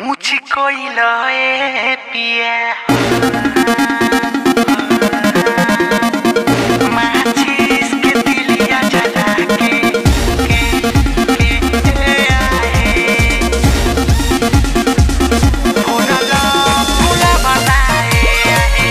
मुझको लए पिया माचिस के तिलिया जला के के के आए फूला फूला बनाए आए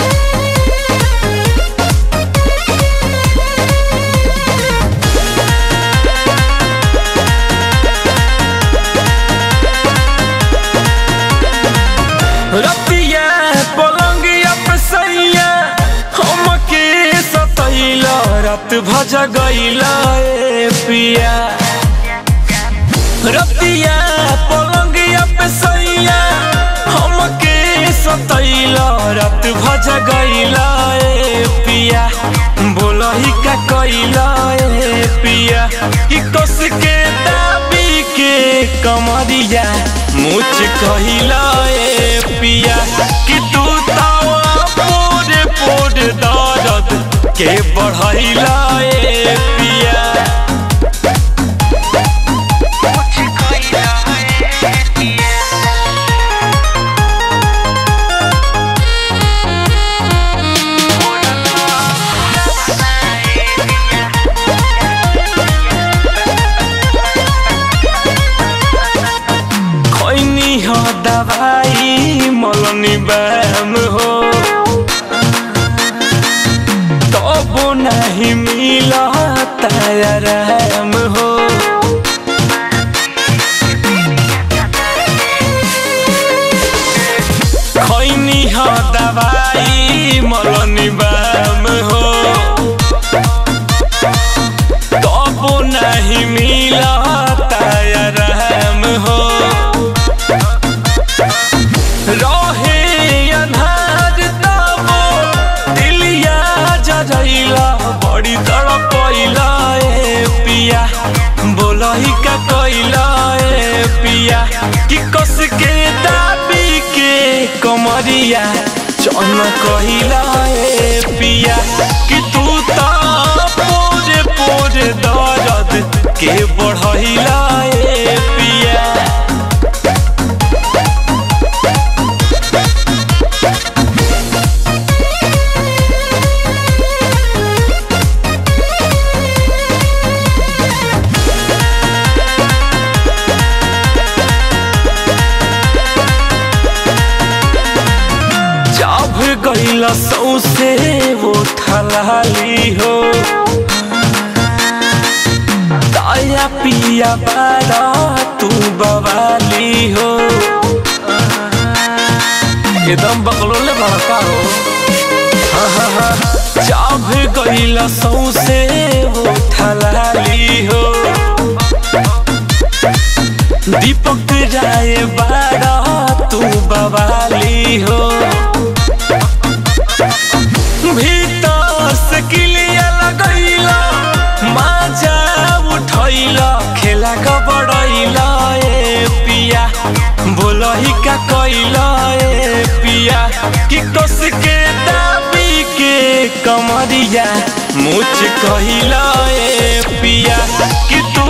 रतिया पलंगिया पे सैया हमके सतैला रात भज गईला ए पिया रतिया पलंगिया पे सैया हमके सतैला रात भज गईला ए पिया बोलही का कईला ए पिया कि कस के दाबी के कमरिया मुझ कहिला ए पिया कि तू तावा पोरे पोरे दर्द के बढ़ैला ए पिया मुझको लए पिया खैनी हो दवाई मलनी बैम हो तबो नहीं मिला तैयार हो खैनी हो दवाई मलनी बैम हो तबो नहीं मिला तैयार हो रहे अन्हार तबो दिलिया जरैला बड़ी तड़पैला ए पिया बोलही का कैला ए पिया कि कस के दाबी के कमरिया चन कहिला ए पिया कि तू ता पोरे पोरे दर्द के बढ़ैला ए पिया जब गईला सौसे वो ठलाली हो ताया पिया बारा तू बवाली हो एकदम बकलोले भड़का हो हाँ, हाँ, हाँ। जब गईला सौसे वो ठलाली हो दीपक राय बारा तू बवाली हो भीतर से किलिया लगैला माजा उठैला खेला कबड़ैला ए पिया बोलही का कैला ए पिया कि कस के दाबी के कमरिया मुझ कहिला ए पिया कि तू